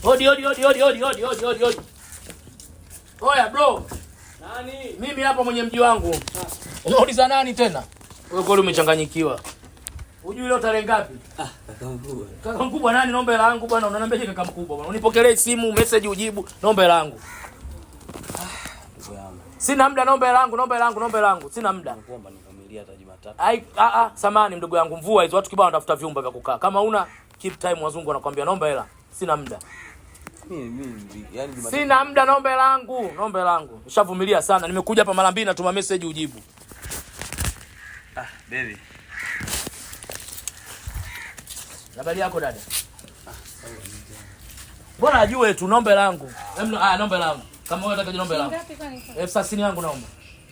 Odi odi odi odi odi odi odi odi odi. Oya bro, Nani? mimi hapa mwenye mji wangu. Unauliza nani tena? Wewe kweli umechanganyikiwa. Hujui leo tarehe ngapi? Ah, kaka mkubwa. Kaka mkubwa nani? Naomba hela yangu bwana. Unaniambiaje kaka mkubwa bwana? Unipokelee simu, message ujibu. Naomba hela yangu. Ndugu yangu. Sina muda, naomba hela yangu, naomba hela yangu, naomba hela yangu. Sina muda. Nakuomba nivumilie hata Jumatatu. Ai, a a, samani mdogo yangu, mvua hizo watu kibao wanatafuta vyumba vya kukaa. Kama una keep time, wazungu wanakuambia naomba hela. Sina muda. Mimi mimi yani Jumatatu. Sina muda, naomba hela yangu, naomba hela yangu. Nishavumilia sana. Nimekuja hapa mara mbili natuma message ujibu. Ah, baby. Habari yako dada? Bora ajue tu naomba hela yangu. Em, ah, naomba hela yangu. Kama wewe unataka naomba hela yangu. Ngapi kwani? Elfu thelathini yangu naomba.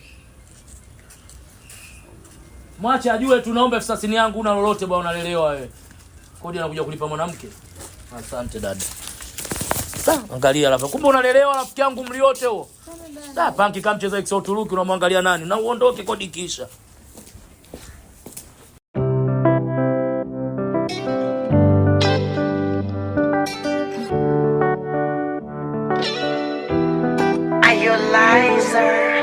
Mwache ajue tu naomba elfu thelathini yangu una lolote bwana unalelewa wewe. Kodi anakuja kulipa mwanamke. Asante dada. Sa, angalia alafu. Kumbe unalelewa rafiki yangu mli wote huo. Da, panki kama mcheza XO Turuki unamwangalia nani? Na uondoke kodi kisha. Are you a liar?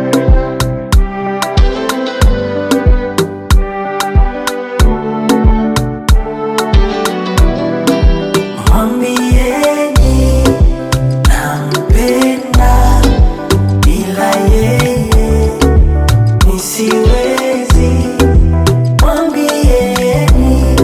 Mwambieni nampenda, bila yeye nisiwezi. Mwambieni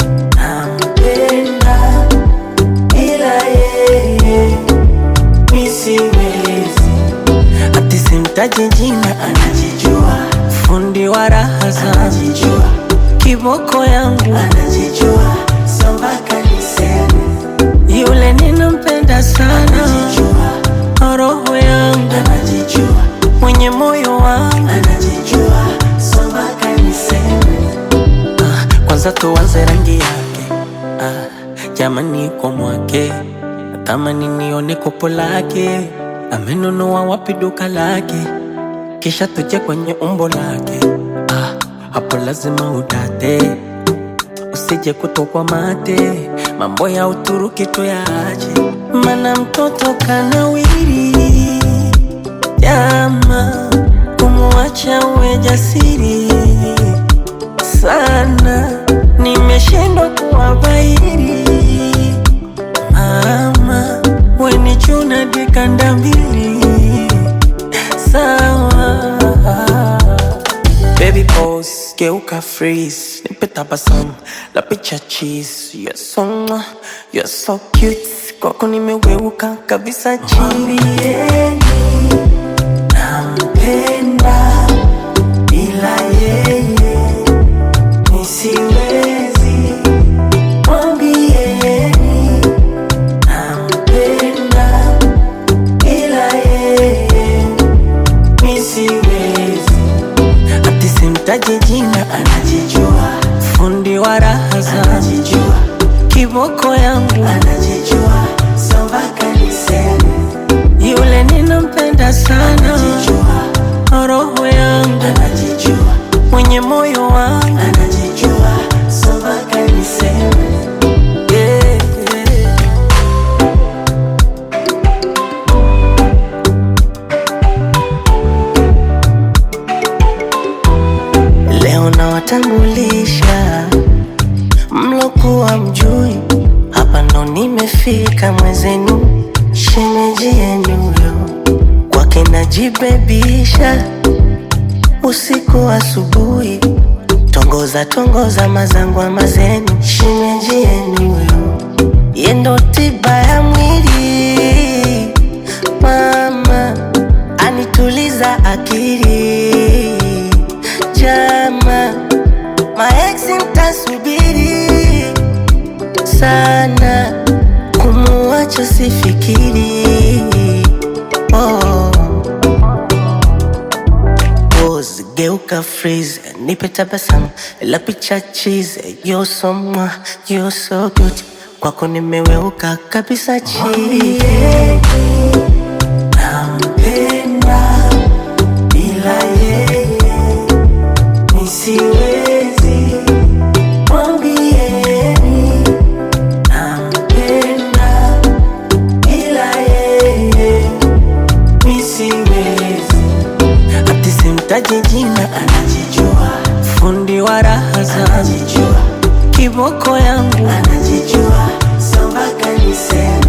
nampenda, bila yeye nisiwezi. Ati simtaji jina, anajijua. Fundi wa raha zangu, anajijua. Kiboko yangu, anajijua. So mpaka niseme yule ninampenda sana, anajijua. Roho yangu, anajijua. Mwenye moyo wangu, anajijua. So mpaka niseme ah, kwanza tuanze rangi yake ah, jamani kwa mwake natamani nione kopo lake amenunua wapi duka lake kisha tuje kwenye umbo lake ah, hapo lazima udate usije kutokwa mate mambo ya uturuki tuyaache mana mtoto kanawiri jama kumwacha uwe jasiri sana nimeshindwa kuwabairi mama weni chuna dikanda mbili sawa Baby pose, geuka freeze Nipe tabasamu, la picha cheese You're so, mwah, you're so cute Kwako nimeweuka kabisa chini Nampenda bila yeye nisiwezi mwambieni nampenda bila yeye nisiwezi ati simtaji jina anajijua fundi wa raha anajijua kiboko yangu anajijua so mpaka niseme yule ninampenda sana anajijua roho yangu anajijua mwenye moyo wangu anajijua so mpaka niseme yeah, yeah. Leo nawatambulisha mlokuwa mjui, hapa ndo nimefika mwezenu, shemeji yenu yo kwake najibebisha, usiku asubuhi, tongoza tongoza mazangwa mazenu, shemeji yenu yo yendo tiba ya mwili, mama anituliza akili jama maeksi mtasubiri sana kumuacha sifikiri oh. Pose, geuka freeze nipe tabasamu la picha cheese you're so mwah, you're so good kwako nimeweuka kabisa chini nampenda bila yeye nisiwezi mwambieni nampenda sina anajijua fundi wa raha zangu kiboko yangu anajijua so mpaka niseme